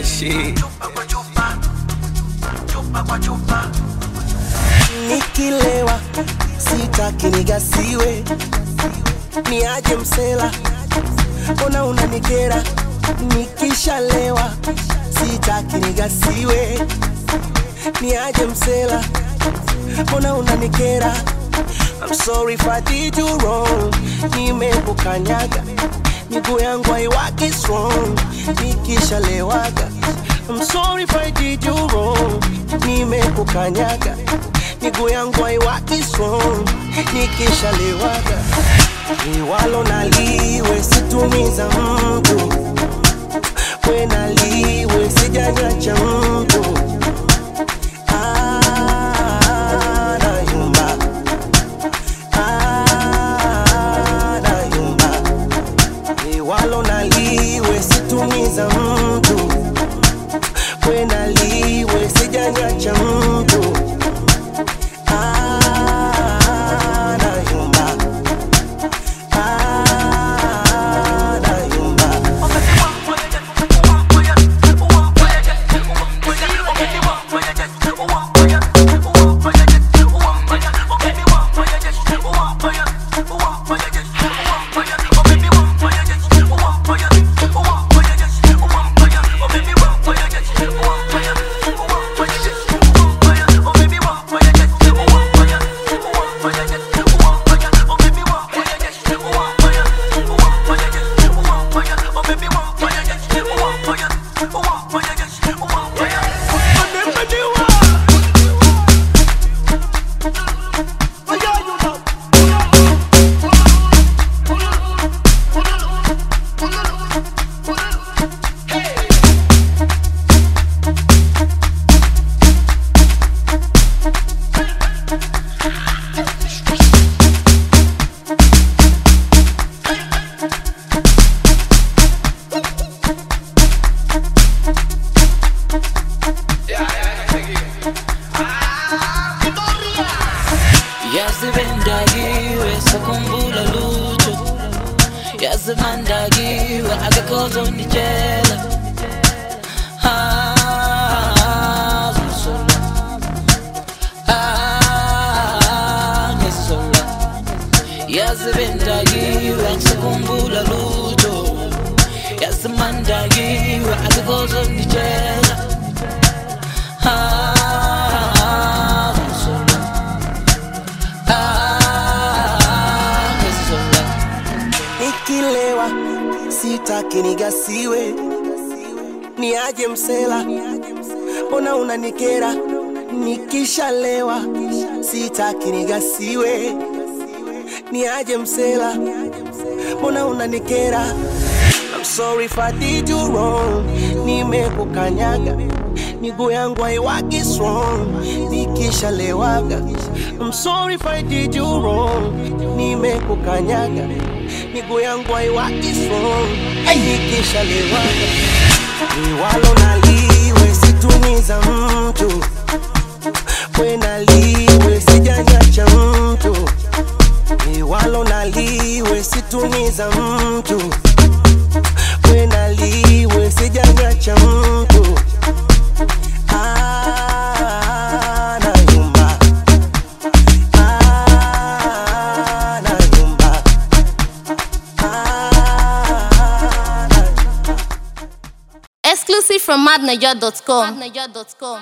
shit. Nikilewa sitaki nigasiwe, niaje msela, mbona unanikera? Nikishalewa sitaki nigasiwe, niaje msela, mbona unanikera? I'm sorry if I did you wrong, nimekukanyaga miguu yangu haiwaki strong nikishalewaga. I'm sorry if I did you wrong, nimekukanyaga miguu yangu haiwaki strong nikishalewaga. Liwalo naliwe situmiza mtu, we naliwe sijanyacha mtu Ah, nayumba. Ah, nayumba. Liwalo naliwe situmiza mtu, we naliwe sijanyacha mtu Ah, nayumba. Ah, nayumba. yazibendakiwe sakhumbula lutho yazimandakiwe akakhozonditshela Ah, ngizola. Ah, ngizola. yazibendakiwe sakhumbula lutho yazimandakiwe akakhozonditshela Ah, ngizola. Ah, ngizola. Nikilewa sitaki nigasiwe, niaje msela, mbona unanikera? Nikishalewa sitaki nigasiwe, niaje msela, mbona unanikera? I'm sorry if I did you wrong, nimekukanyaga miguu yangu haiwaki strong nikishalewaga. I'm sorry if I did you wrong, nimekukanyaga miguu yangu haiwaki strong nikishalewaga. Liwalo naliwe situmiza mtu, we naliwe sijanyacha mtu, liwalo naliwe situmiza mtu we naliwe sijanyacha mtu Ah, nayumba. Ah, nayumba. Ah, nayumba. Exclusive from madniger.com.